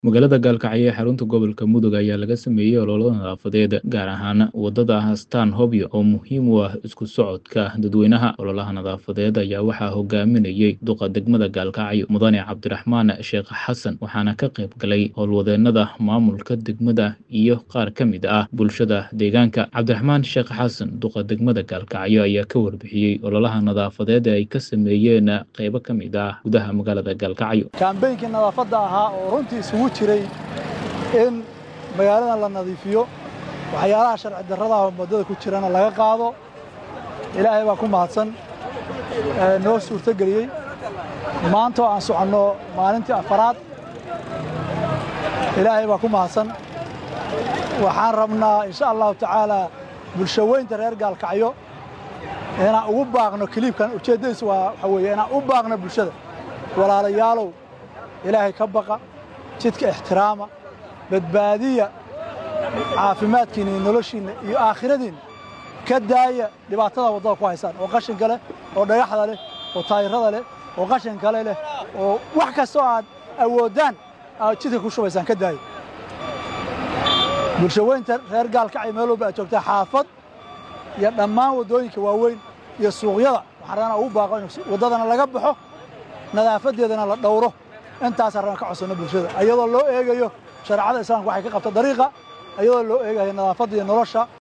Magaalada Gaalkacyo ee xarunta gobolka Mudug ayaa laga sameeyey olole nadaafadeed gaar ahaan wadada Stan Hobyo oo muhiim u ah isku socodka dadweynaha. Ololaha nadaafadeed ayaa waxaa hogaaminayay duqa degmada Gaalkacyo Mudane Cabdiraxmaan Sheekh Xasan waxaana ka qayb galay howlwadeenada maamulka degmada iyo qaar ka mid ah bulshada deegaanka. Cabdiraxmaan Sheekh Xasan duqa degmada Gaalkacyo ayaa ka warbixiyey ololaha nadaafadeed ee ay ka sameeyeen qaybo ka mid ah gudaha magaalada Gaalkacyo. kaambeynkii nadaafadda ahaa oo runtii isugu jiray in magaalada la nadiifiyo waxyaalaha sharci darrada ah oo waddada ku jirana laga qaado ilaahay baa ku mahadsan ee noo suurtogeliyey maanta oo aan soconno maalintii afaraad ilaahay baa ku mahadsan waxaan rabnaa insha allahu tacaalaa bulsho weynta reer gaalkacyo inaan ugu baaqno kiliibkan ujeeddadiisu waa waxa weeye inaan u baaqno bulshada walaalayaalow ilaahay ka baqa jidka ixtiraama badbaadiya caafimaadkiinna iyo noloshiinna iyo aakhiradiinna ka daaya dhibaatada waddada ku haysaan oo qashinka leh oo dhagaxda leh oo taayirada leh oo qashin kale leh oo wax kastoo aad awooddaan aad jidka ku shubaysaan ka daaya bulsho weynta reer gaalkacyo meel walba aad joogtaa xaafad iyo dhammaan waddooyinka waaweyn iyo suuqyada waxaan rabnaa ugu baaqo in waddadana laga baxo nadaafadeedana la dhowro intaasaan rabnaa ka codsanno bulshada iyadoo loo eegayo shareecada islaamka waxay ka qabta dariiqa iyadoo loo eegayo nadaafadda iyo nolosha